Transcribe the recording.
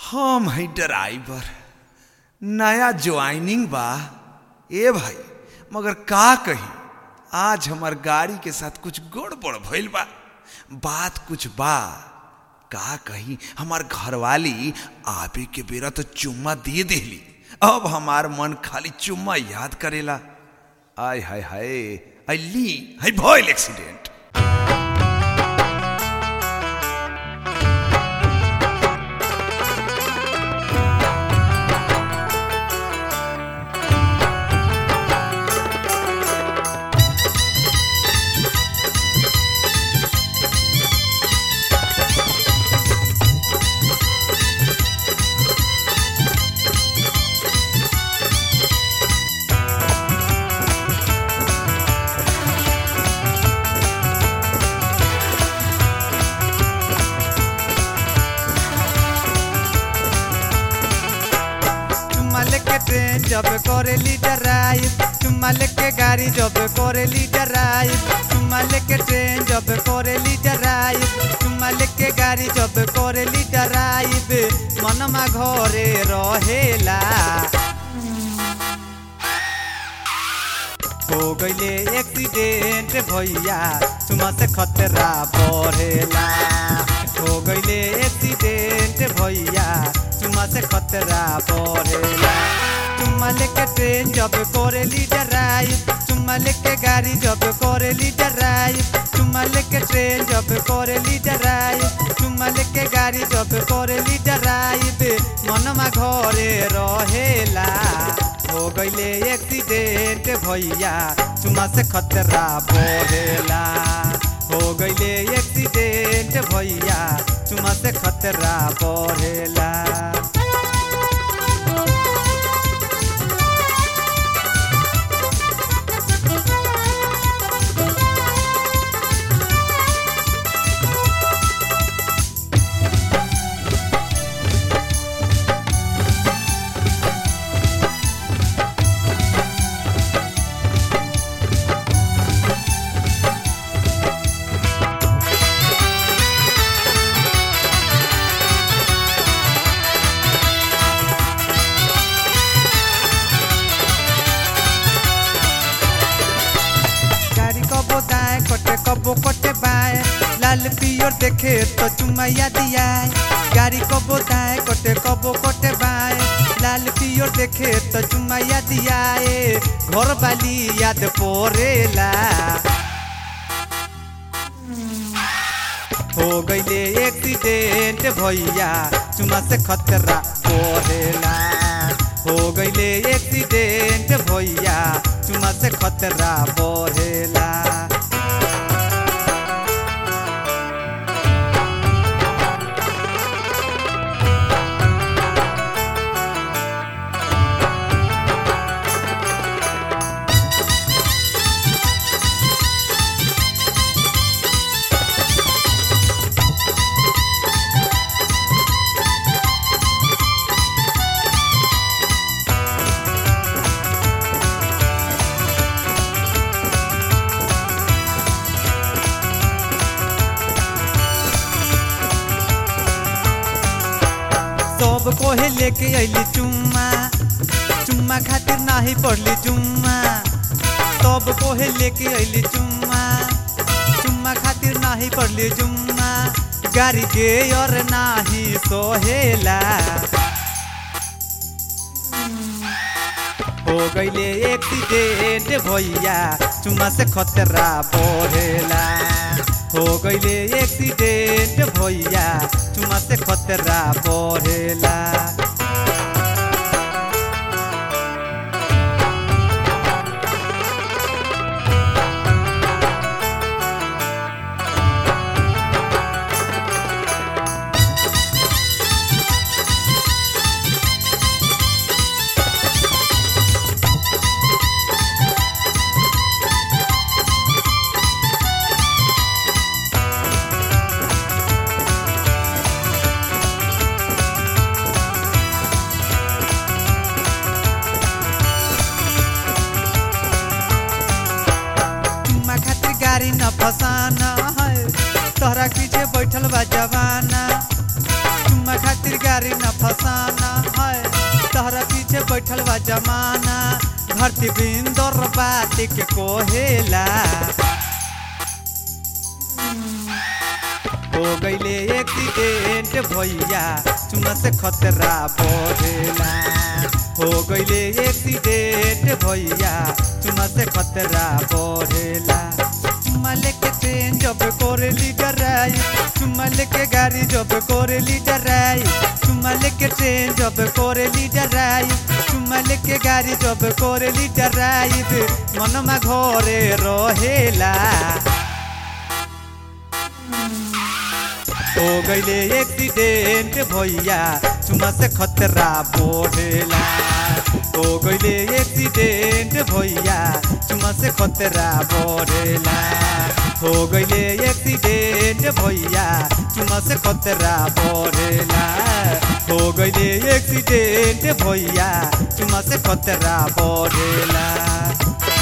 हम है ड्राइवर नया ज्वाइनिंग बा ए भाई मगर का कही आज हमार गाड़ी के साथ कुछ गड़बड़ भइल बा बात कुछ बा का कही हमार घरवाली आबे के बेरा तो चुम्मा दे देली अब हमार मन खाली चुम्मा याद करेला आय हाय हाय अली है भइल एक्सीडेंट चुम्मा लेके ट्रेन जब करेली ड्राइव चुम्मा लेके गाड़ी जब करेली ड्राइव चुम्मा लेके ट्रेन जब करेली ड्राइव चुम्मा लेके गाड़ी जब करेली ड्राइव मनमा घरे रहेला हो गईले एक्सीडेंट भैया चुम्मा से खतरा बढ़ेला हो गईले एक्सीडेंट भैया चुम्मा से खतरा बढ़ेला चुम्मा लेके ट्रेन जब करेली ड्राइव चुम्मा लेके गाड़ी जब करेली ड्राइव चुम्मा लेके ट्रेन जब करेली ड्राइव चुम्मा लेके गाड़ी जब करेली ड्राइव मनमा घरे रहेला हो गईले एक्सीडेंट भैया चुमा से खतरा बढ़ेला हो गईले एक्सीडेंट भैया चुमा से खतरा बढ़ेला गाड़ी कबो दाएं कटे कबो कटे बाएं लाल पियर देखे तो चुमैया दियाए गाड़ी कबो दाएं कटे कबो कटे बाएं लाल पियर देखे तो चुमैया दियाए घर वाली याद पड़ेला हो गईले एक्सीडेंट भैया चुमा से खतरा पड़ेला हो गईले एक्सीडेंट भैया चुमा से खतरा बढ़ेला सब कोहे लेके अइली चुम्मा चुम्मा खातिर नाही पड़ली चुम्मा सब कोहे लेके अइली चुम्मा चुम्मा खातिर नाही पड़ली चुम्मा गाड़ी के और नाही सोहेला हो गईले एक्सीडेंट भैया चुम्मा से खतरा बढ़ेला हो गईले एक्सीडेंट भैया चुम्मा से खतरा बढ़ेला चुम्मा खातिर गाड़ी न फसाना है तोहरा पीछे बैठल बा जवाना चुम्मा खातिर गाड़ी गाड़ी न फसाना है तहरा पीछे बैठल बा जमाना धरती बिंदर बात के कोहेला हो गईले एक्सीडेंट भैया चुमा से खतरा बढ़ेला हो गईले एक्सीडेंट भैया चुमा से खतरा बढ़ेला चुमा लेके ट्रेन जब करे लीडर आई चुमा लेके गाड़ी जब करे लीडर आई चुमा लेके ट्रेन जब करे लीडर आई चुमा लेके गाड़ी जब करे लीडर आई मनमा घरे रहेला हो गईले एक्सीडेंट भैया चुमा से खतरा बढ़ेला हो गईले एक्सीडेंट भैया चुमा से खतरा बढ़ेला हो गईले एक्सीडेंट भैया चुमा से खतरा बढ़ेला हो गईले एक्सीडेंट भैया चुमा से खतरा बढ़ेला